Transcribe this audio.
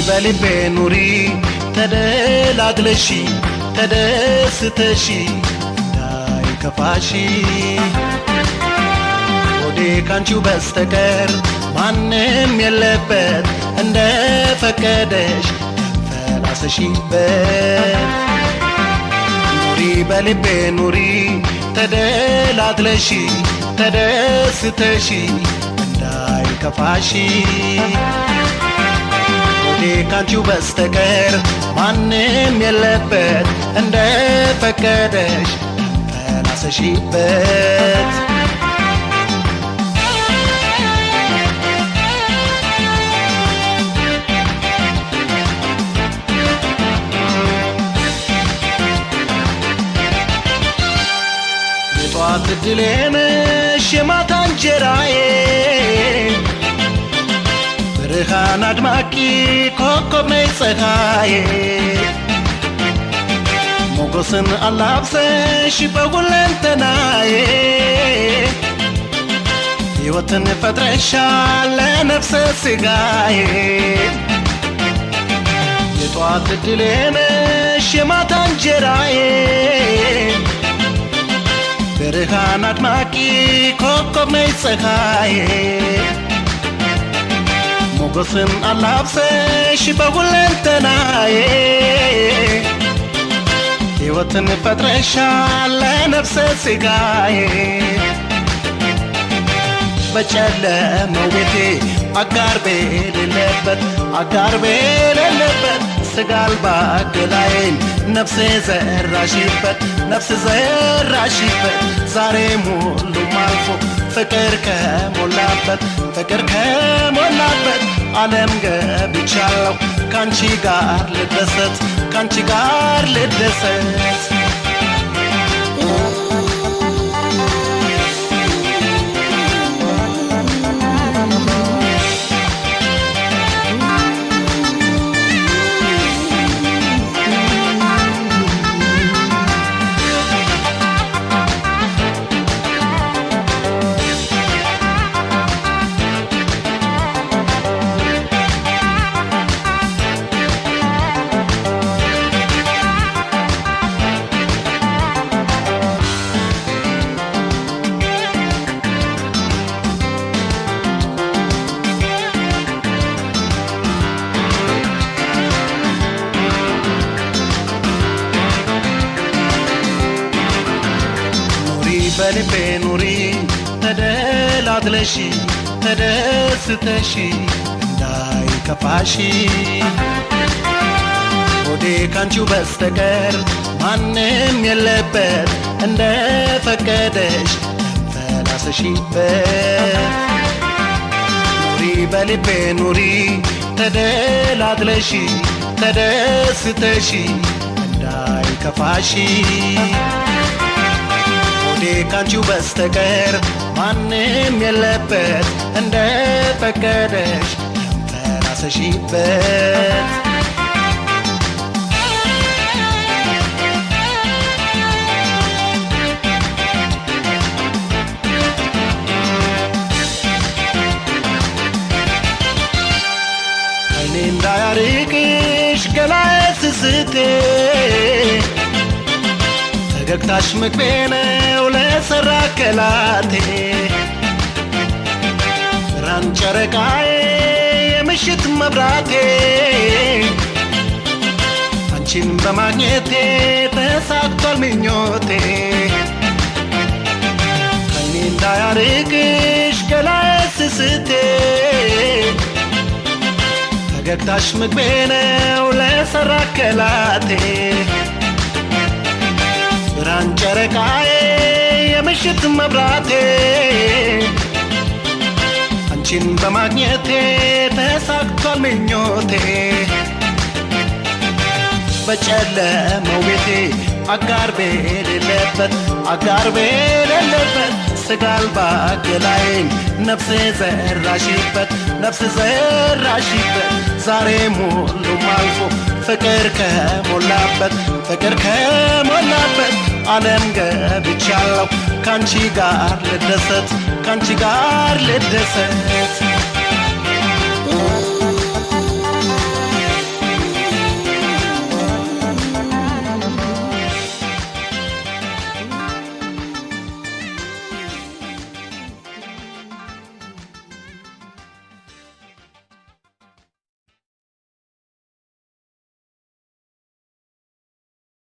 በልቤ ኑሪ ተደላድለሺ ተደስተሺ እንዳይከፋሺ ሆዴ ካንቺው በስተቀር ማንም የለበት እንደ ፈቀደሽ ፈላሰሺበት ኑሪ በልቤ ኑሪ ተደላድለሺ ተደስተሺ እንዳይከፋሺ ሆዴ ካንቺው በስተቀር ማንም የለበት እንደ ፈቀደሽ ፈላሰሺበት የጧት እድሌ ነሽ የማታ እንጀራዬ ብርሃን አድማቂ ኮከብ ነይ ፀሐዬ ሞገስን አላብሰሽ በሁለንተናዬ ሕይወትን ፈጥረሻል ለነፍሰ ሥጋዬ የጧት እድሌ ነሽ የማታ እንጀራዬ ብርሃን አድማቂ ኮከብ ነይ ፀሐዬ ሞገስን አላብሰሽ በሁለንተናዬ ሕይወትን ፈጥረሻል ለነፍሰ ሥጋዬ በጨለመው ቤቴ አጋር ቤሌለበት አጋር ቤሌለበት ስጋ አልባ ገላዬን ነፍሴ ዘራሽበት ነፍስ ዘራሽበት ዛሬም ሁሉም አልፎ ፍቅር ከሞላበት ፍቅር ከሞላበት ዓለም ገብቻለሁ ካንቺ ጋር ልደሰት ካንቺ ጋር ልደሰት ኑሪ በልቤ ኑሪ ተደላድለሺ ተደስተሺ እንዳይከፋሺ ሆዴ ካንቺው በስተቀር ማንም የለበት እንደ ፈቀደሽ ፈላሰሺበት ኑሪ በልቤ ኑሪ ተደላድለሺ ተደስተሺ እንዳይከፋሺ ሆዴ ካንቺው በስተቀር ማንም የለበት እንደ ፈቀደሽ ተራሰሺበት አይኔ እንዳያርቅሽ ገላዬ ስስቴ ፈገግታሽ ምግቤ ነው ለሰራ ከላቴ ብርሃን ጨረቃዬ የምሽት መብራቴ አንቺን በማግኘቴ ተሳክቷል ምኞቴ ከኔ እንዳያርቅሽ ገላዬ ስስቴ ፈገግታሽ ምግቤ ነው ለሰራ ከላቴ ብርሃን ጨረቃዬ የምሽት መብራቴ አንቺን በማግኘቴ ተሳክቷል ምኞቴ በጨለመው ቤቴ አጋር ቤሌለበት አጋር ቤሌለበት ስጋ አልባ ገላዬን ነፍሴ ዘራሽበት ነፍስ ዘራሽበት ዛሬም ሁሉም አልፎ ፍቅር ከሞላበት ፍቅር ከሞላበት ዓለም ገብቻለሁ ካንቺ ጋር ልደሰት ካንቺ ጋር ልደሰት